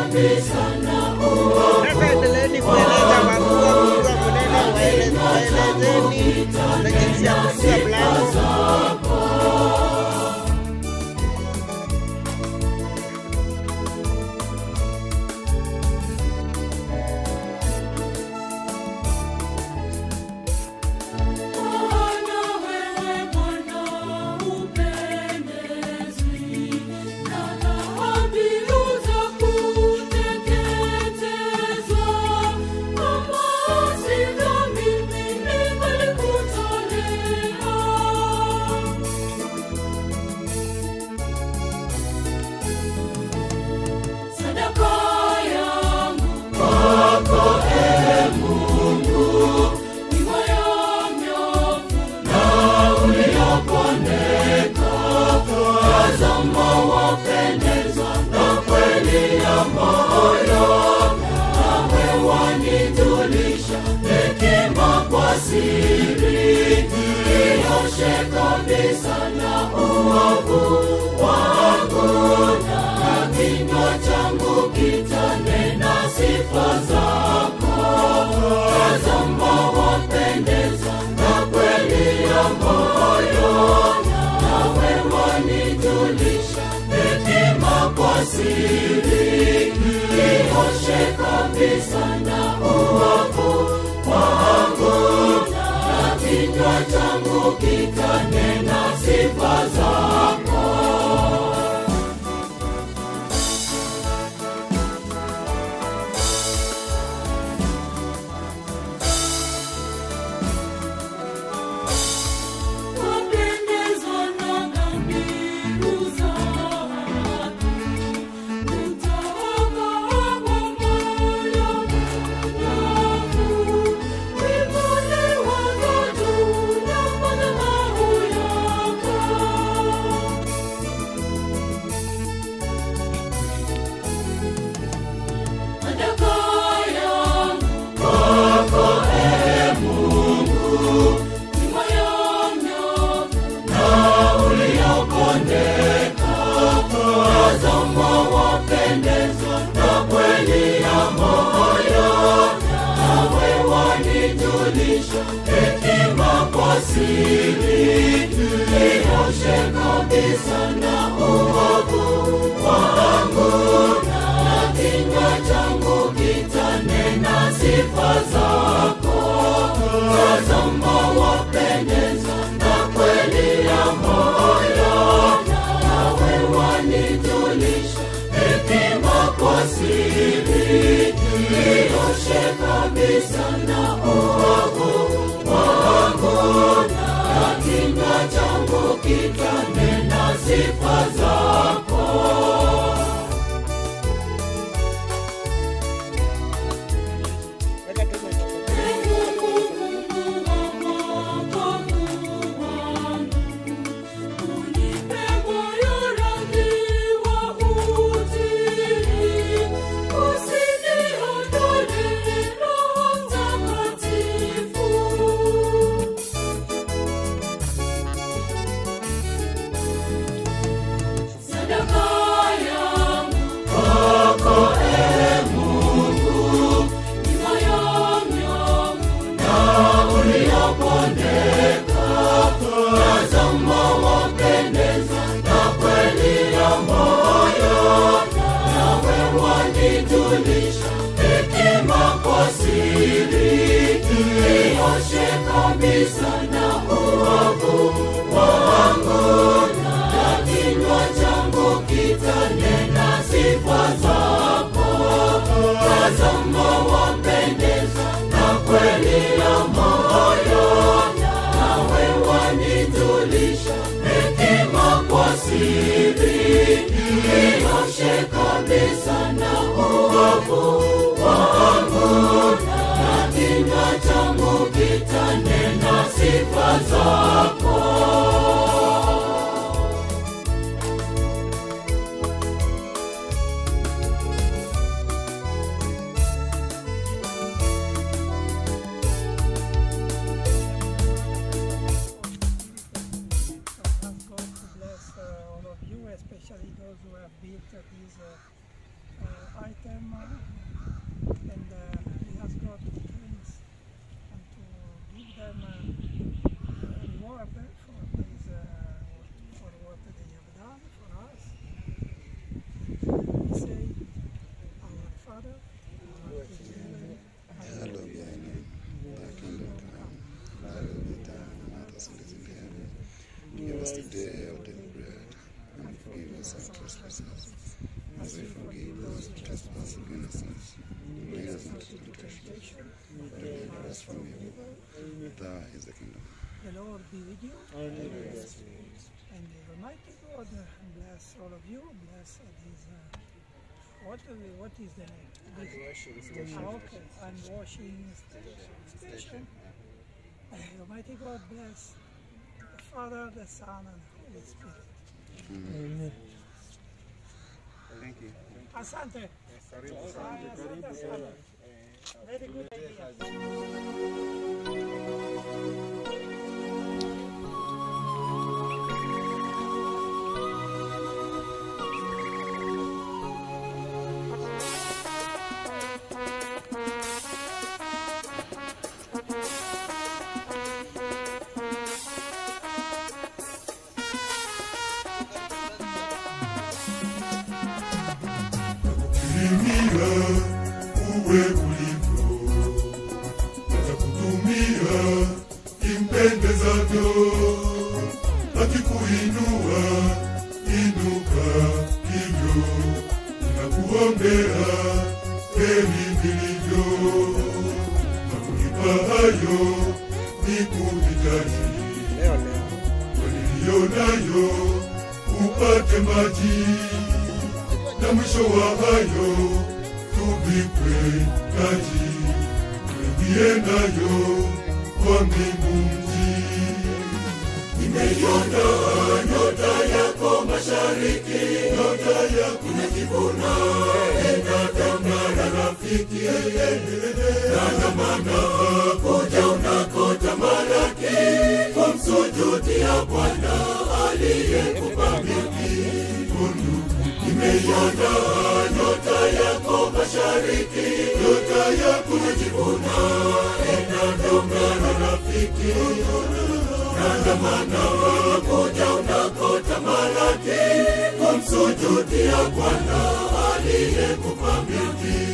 kabisa na uovu Sasa endeleeni kueleza wakuu mkiwa mnene, waeleze- waelezeni na jinsi ya kufunga mlango. Bwana wewe Bwana upendezwi na dhabihu za kuteketezwa, kama sivyo mimi ningelikutolea. Sadaka yangu kwako, Ee Mungu, ni moyo mnyofu na uliopondeka. Tazama wapendezwa na kweli ya moyo, nawe wanijulisha hekima kwa siri. Nioshe kabisa na uovu wangu, na kinywa changu kitanena sifa zako. Tazama wapendeza na kweli ya moyo, nawe wanijulisha hekima kwa siri. Nioshe kabisa na uovu wangu, na kinywa changu kitanena sifa zako. Wapendezwa na dhabihu za haki, kutoka kwa moyo mnyofu. Wimoliwazo juu ya madhabahu yako. Sadaka yangu kwako, Ee Mungu, ni moyo mnyofu na uliopondeka. Tazama wapendezwa na kweli ya moyo, nawe wanijulisha hekima kwa siri. Nioshe kabisa na uovu wangu, na kinywa changu kitanena sifa zako. Tazama wapendeza na kweli ya moyo, nawe wanijulisha hekima kwa siri. Nioshe kabisa na uovu wangu, na kinywa changu kitanena sifa zako. Weka tu microphone. Sadaka yangu kwako, Ee Mungu, ni moyo mnyofu na uliopondeka. Tazama wapendeza na kweli ya moyo, nawe wanijulisha hekima kwa siri. Nioshe kabisa na uovu wangu, na kinywa changu kitanena sifa zako. Tazama wapendeza na kweli ya moyo, nawe wanijulisha hekima kwa siri. Nioshe kabisa na uovu wangu, na kinywa changu kitanena sifa zako. especially those who have built uh, this uh, uh, item us from evil. Thou is the kingdom. The Lord be with you. And the Almighty God uh, bless all of you. Bless uh, this. Uh, what, uh, what is the name? This, Ah, okay, and washing station. And the Almighty God bless the Father, the Son, and Holy Spirit. Thank you. Asante. Haya, asante, asante. Very good idea. Kirimia uwe ulivyo, atakutumia impendezavyo, akikuinua inuka hivyo, ninakuombea heri vilivyo, na kulipa hayo ni kuhitaji Leo leo. waliliyo nayo upate maji na mwisho wa hayo tuvikwe taji tuingie nayo kwa mbingu mji nimeiona nyota yako mashariki nyota yako najivuna enatangana rafiki nandamana kuja unakota malaki kumsujudia bwana aliyekupa milki nimeiona nyota yako mashariki nyota yako najivuna enandongana rafiki nandamana kuja unakota malaki kumsujudia bwana aliyekupa milki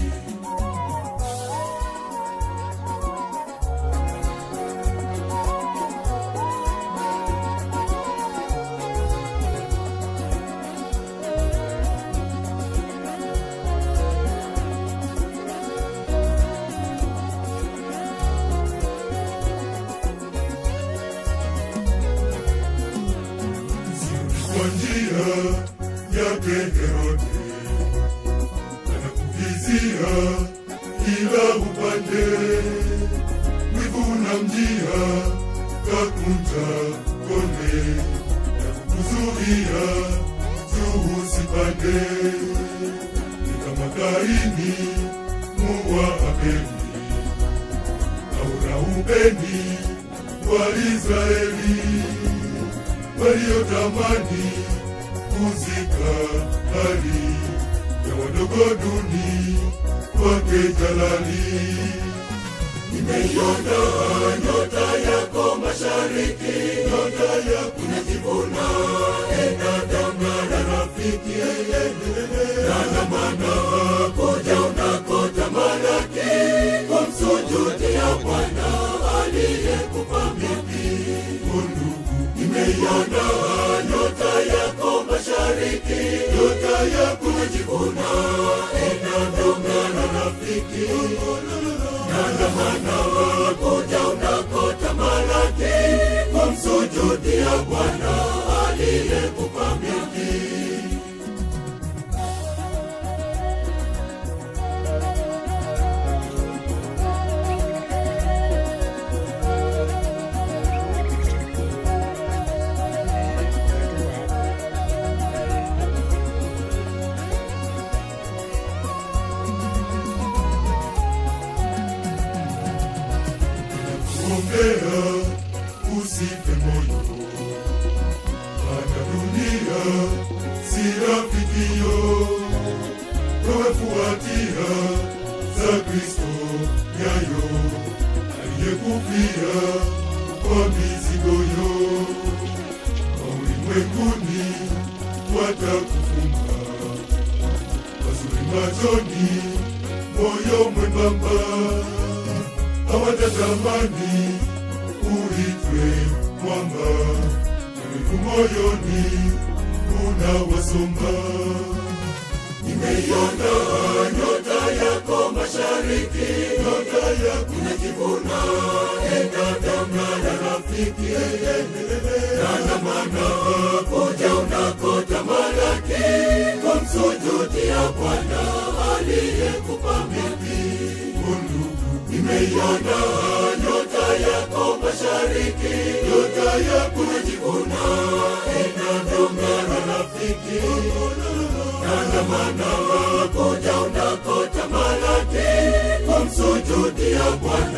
kwa njia yake Herode anakuvizia kila upande, wivu na mjia kakunja konde na kukuzuia juu usipande, ni kama Kaini muwa Abeli au Raubeni wa Israeli waliotamani kuzika hali ya wadogo duni wake jalali. Nimeiona nyota yako mashariki, nyota yako inajivuna, enatangana rafiki, nandamana kuja unakota malaki, kumsujudia Bwana aliyekupa milki undugu nimeiona nyota yako mashariki, nyota yako najivuna, enandongana rafiki, nandamana kuja unakota malaki, kumsujudia Bwana aliyekupa milki. kuombea usife moyo, maana dunia si rafikio. Wewe fuatia za Kristo nyayo, aliyekufia kwa mizigoyo. Kwa ulimwenguni watakufunga, wazuri machoni, moyo mwembamba hawatatamani uitwe mwamba, wivu moyoni unawasomba. Nimeiona nyota yako mashariki, nyota yako unajivuna enadamana rafiki nandamana kuja unakotamalaki kumsujudia bwana aliyekupa milki nimeiona nyota yako mashariki nyota yako najivuna inavyong'ara rafiki nandamana kuja unakotamalaki kumsujudia bwana